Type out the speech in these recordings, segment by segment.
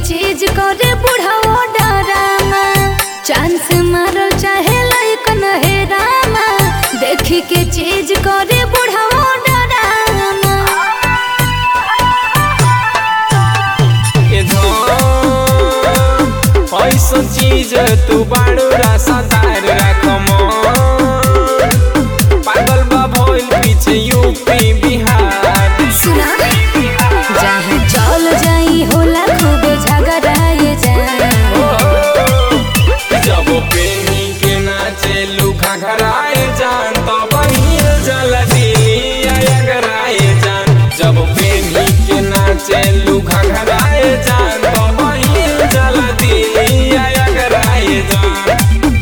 चीज करे बुढ़ाओ डरामा चांस मारो चाहे लइकन हे रामा देखी के चीज करे बुढ़ाओ डरामा ए धन ऐसन चीज तू बाड़ू रासादार राख मन पागल बा भइल पीछे यूपी बिहार सुना जहाँ चल जाई होला खूबे झगड़ाए जा जब पेनी के नाचे लुखा घराए जान तो बहिल जल दिलिया अगराए जान जब पेनी के नाचे लुखा घराए जान तो बहिल जल दिलिया अगराए जान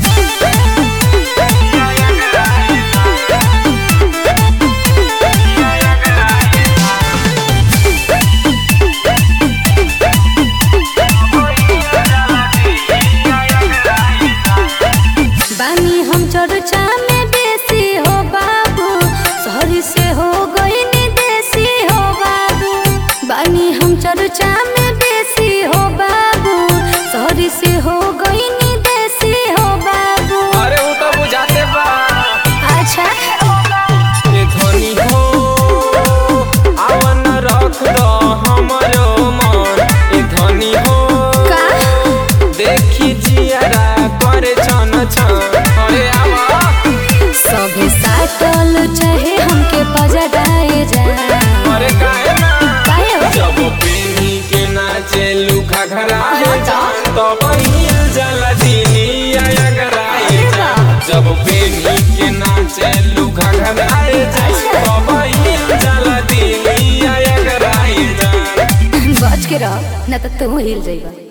बानी हम चर्चा में बेसी हो बाबू शहरी से हो गई देसी हो बाबू बानी हम चर्चा में बेसी हो बाबू शहरी से हो गई देसी हो बाबू अरे वो तो बुझाते बा अच्छा ए धनी हो आवन रख दो हमरो मन ए धनी हो का देखी जियारा करे छन छन अरे आवा सभी साटल चाहे हमके पजड़ाए जा अरे काहे ना काहे हो? जब पेनी के नाचे लुखा घराए जान तो बहिल जल दिलिया अगराए जान जब पेनी के नाचे लुखा घराए जान तो बहिल जल दिलिया अगराए जान बच के रह न तो तू हिल जाइबा